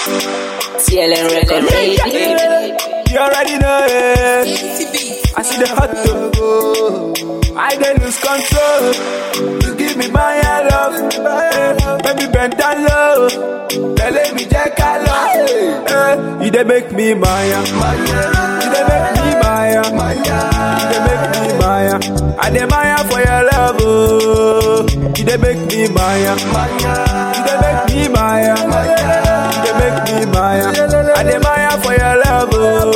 TLN record, baby. You already know it. I see the hot dog. I dey lose control. You give me my love. Eh, Baby bend down low. Tell me check a love. Eh, You dey make me Maya. You dey make me Maya. You dey make me Maya. I dey Maya for your love. Oh. You dey make me Maya. You dey make me Maya. You dey make me Maya. I dey Maya for your love.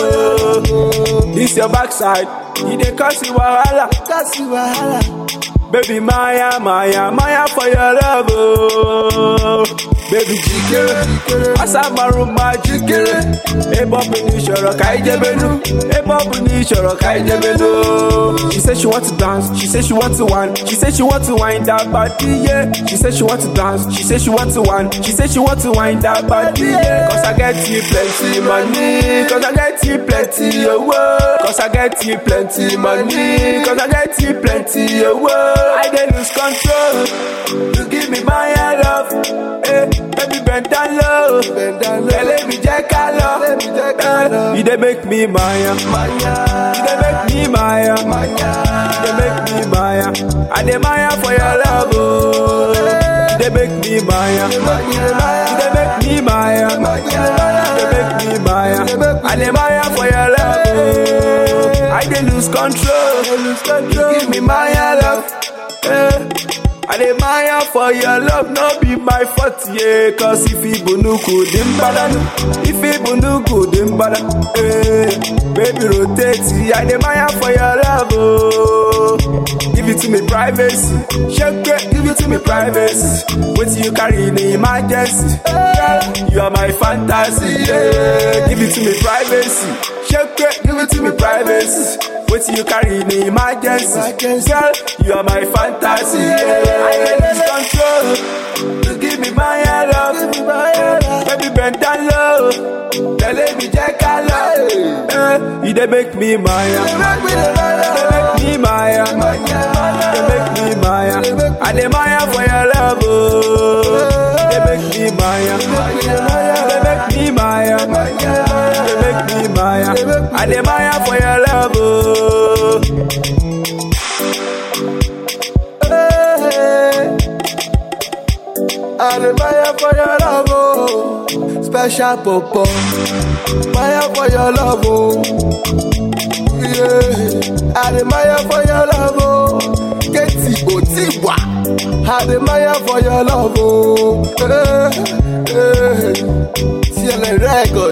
Oh. This your backside. You dey cause you wahala. Cause you wahala. Baby Maya, Maya, Maya for your love, oh. Baby jikere, asamaruma jikere. Ebobu ni ìṣòro ká ìjẹbẹnu. Ebobu ni ìṣòro ká ìjẹbẹnu. She said she want to dance, she said she want to wine, she said she want to wine that body, yeah. She said she want to dance, she said she want to wine, she said she want to wine that body, yeah. Cause I get you plenty money, cause I get you plenty owó. Cause I get you plenty money, cause I get you plenty owó. I dey lose control, you give me my love, eh, baby bend down low, bend down low. Tẹ̀lé mi jẹ́ ká lọ, eh, you dey make me Maya, you dey make me Maya, you dey make me Maya, I dey Maya for your love, oh, you dey make me Maya, you dey make me Maya, you dey make me Maya, I dey Maya for your love, oh, I dey lose control, you give me Maya love. Eh. I dey maya for your love, no be my fault, yeah. Cause if ibunuku dimbadanu, if ibunuku dimbada, eh. Baby rotate, I dey maya for your love, oh. Give it to me privacy, shake it, give it to me privacy. What you carry in emergency, girl, you are my fantasy, yeah. Give it to me privacy, shake it, give it to me privacy. What you carry in emergency, girl, you are my fantasy, yeah. I dey lose control. You give me my love, baby bend down low. Tẹ̀lé mi jẹ́ ká lọ. Eh, You dey make me Maya, you dey make me Maya, you dey make me Maya. I dey Maya for your love, oh. You dey make me Maya, you dey make me Maya, you dey make me Maya. I dey Maya for your love, oh. I dey fire for your love, oh. Special popo, fire for your love, oh. Yeah, I dey fire for your love, oh. Keti Otiwa, I dey fire for your love, oh. Hey, hey. TLN record,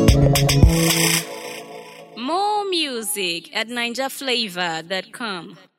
okay. More music at NinjaFlavor.com.